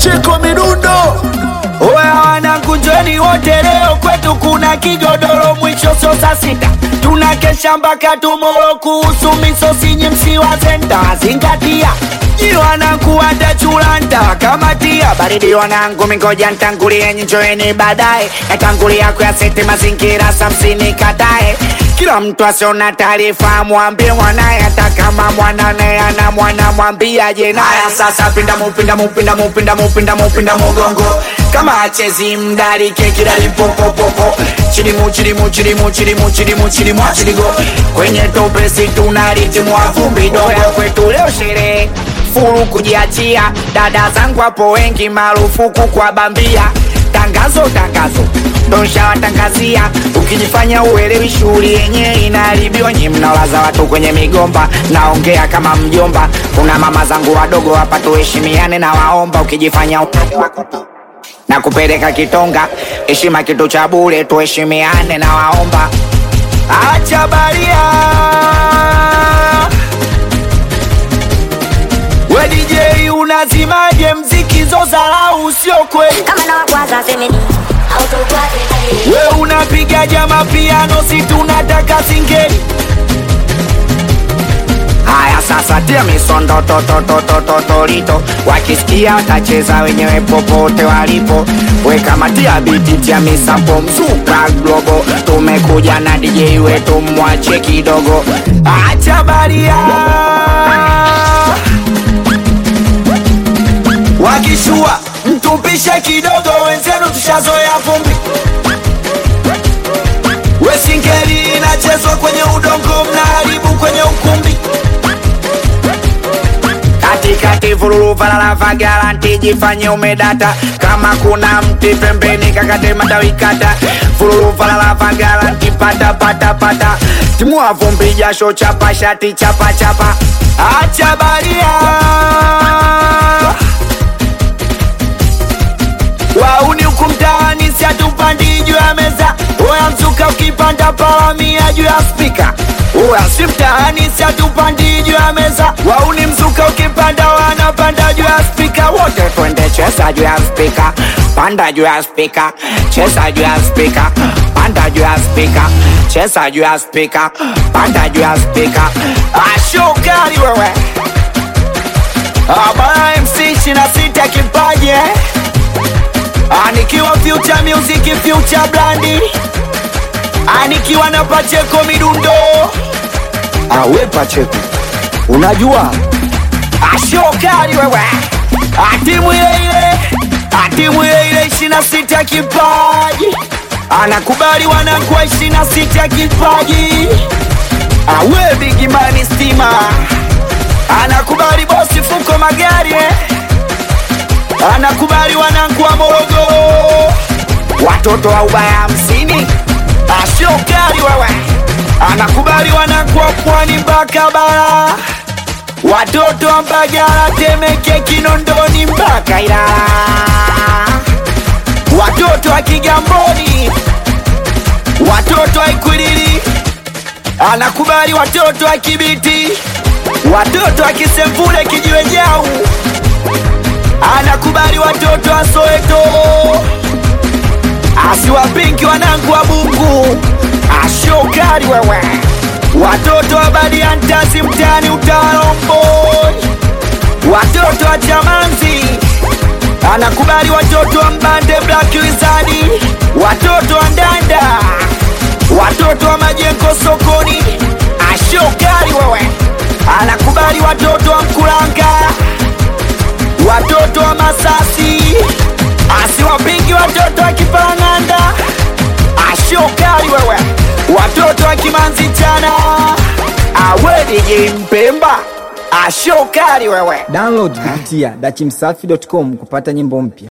Pacheko midundo Oya wanangu njoni wote leo kwetu kuna kigodoro mwisho so saa sita tunakesha mpaka tumoro kuhusu misosi nyimsi wa senta zingatia Nyi wanangu watachulanta kamatia baridi wanangu mingoja ntangulie njoeni baadaye natangulia kuyasete mazingira samsini katae kila mtu asiona taarifa mwambie mwanaye hata kama mwanane ana mwana mwambiaje naye sasa pinda mupinda mupinda mupinda mupinda mupinda mugongo kama achezi mdarike kidali popopopo chilimu chilimu chilimu chilimu chilimu chilimu achiligo kwenye topesi tunaritimu vumbi doya kwetu leo sherehe furu kujiachia dada zangu hapo wengi marufuku kwa bambia tangazo tangazo donshawatangazia ukijifanya uelewi shughuli yenyewe inaharibiwa nyi mnalaza watu kwenye migomba naongea kama mjomba kuna mama zangu wadogo hapa tuheshimiane na waomba ukijifanya utani wako na kupeleka kitonga heshima kitu cha bure tuheshimiane na waomba acha baria we DJ unazimaje mziki zozalau sio kweli kama na wakwaza semeni autokwate we unapiga jama piano si tunataka singeli haya sasa tia misondo tototototolito wakisikia watacheza wenyewe popote walipo we kama tia biti tia misampo mzuka globo tumekuja na DJ wetu mwache kidogo acha baria wakishua mtupishe kidogo wenzenu tushazoea vumbi wesingeli inachezwa kwenye udongo mnaharibu kwenye ukumbi katikati vululu valala garanti jifanye umedata kama kuna mti pembeni kakate matawikata vululu valala garanti pata pata pata timua vumbi jasho chapa shati chapa chapa acha baria wauni huku mtaani siatupandi juu ya meza oya mzuka ukipanda palamia juu ya spika oya si mtaani siatupandi juu ya meza wauni mzuka ukipanda wanapanda juu ya spika wote twende cheza juu ya spika panda juu ya spika cheza juu ya spika panda juu ya spika cheza juu ya spika panda juu ya spika ashokali wewe abara mc ishina sita kipaji eh? Anikiwa future music future blandi Anikiwa na Pacheko midundo Awe Pacheko Unajua Ashokali wewe Atimu ile ile Atimu ile ile ishina sita kipaji Anakubali wanakuwa ishina sita kipaji Awe bigimani stima Anakubali bosi fuko magari eh? anakubali wanangu wa Morogoro, watoto wa ubaya hamsini, ashokali wewe, anakubali wanangu wa pwani mpaka bara, watoto wa Mbagala, Temeke, Kinondoni mpaka Ilala, watoto wa Kigamboni, watoto wa Ikwiriri, anakubali watoto wa Kibiti, watoto wa Kisemvule, Kijiwe Jau anakubali watoto wa Soweto, asiwapinki wanangu wa Bungu, ashokali wewe, watoto wa Badiantasi mtani Utalomboi, watoto wa Chamanzi, anakubali watoto wa Mbande Black Wizard, watoto wa Ndanda, watoto wa Majengo sokoni, ashokali wewe, anakubali watoto wa Mkulanga watoto wa Masasi, asiwapingi watoto wa Kipang'anda, ashokali wewe, watoto wa Kimanzi chana, awe DJ Mpemba, ashokali wewe. Download kupitia dachimsafi.com kupata nyimbo mpya.